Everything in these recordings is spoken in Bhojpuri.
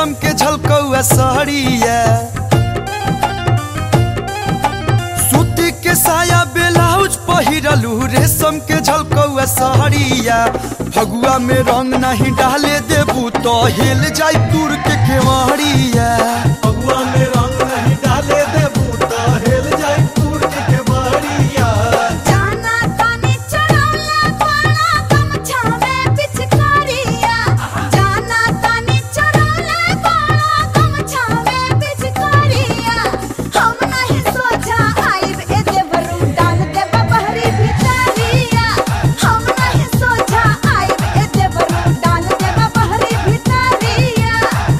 रेशम के झलकौआ सहरिया सूती के साया ब्लाउज पहिरलू रेशम के झलकौआ सहरिया फगुआ में रंग नहीं डाले देबू तो हिल जाई दूर के केवड़िया फगुआ में रंग नहीं डाले देबू तो हेल जाई दूर के केवड़िया जाना तानी चढ़ौला पाड़ा गमछा में पिचकारिया जाना तानी चढ़ौला पाड़ा गमछा में पिचकारिया हम नहीं सोचा आइब ए देवरू डाल दे बहरी भितारिया हम नहीं सोचा आइब ए देवरू डाल दे बहरी भितारिया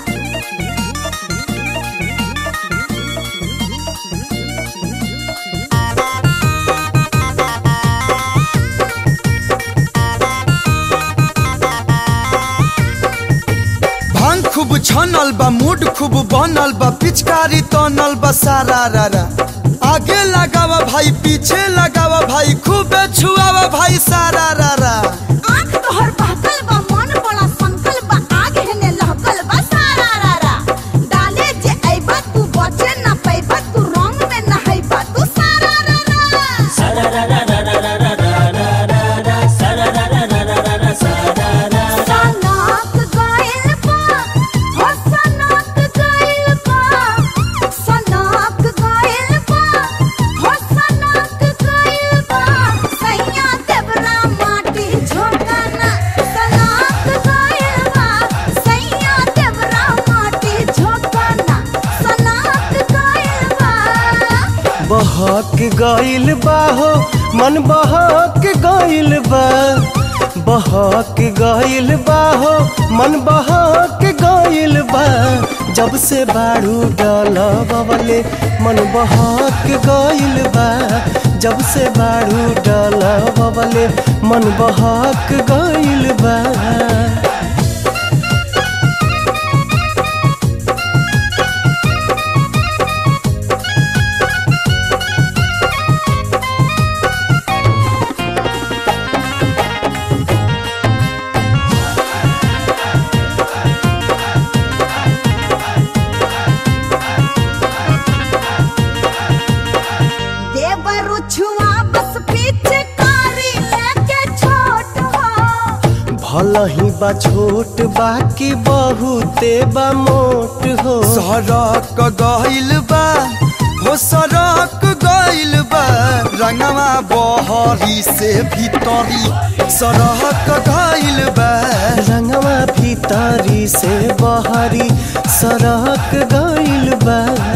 भांग खूब छनल बा मूड खूब बनल बा पिचकारी तनल बा सारा रारा आगे लगावा भाई पीछे लगावा भाई खूब छुआवा भाई सारा रारा आँख तोहर बहकल बा मन बड़ा संकल बा आग हेने लहकल बा सारा रारा डाले जे अइबा तू बचे ना पैबा तू रंग में नहैबा तू सारा रारा सनक गइल बा हो सनक गइल बा सनक गइल बा हो सनक गइल बा सैया देवरा माटी झोंकाना सनक गइल बा सैया देवरा माटी झोंकाना सनक गइल बा बहक गइल बा हो मन बहक गइल बा बहक गइल बा हो मन बहक गइल बा जब से बाड़ू डाला बवले मन बहक गइल बा जब से बाड़ू डाला बवले मन बहक गइल बा देवरु छुआ बस पीछे कारी लेके छोट हो भल ही बा छोट बाकी बहुते बा मोट हो सड़क गइल बा हो सड़क गइल बा रंगवा बहरी से भीतरी सड़क गइल बा रंगवा भीतरी से बहरी सड़क गइल बा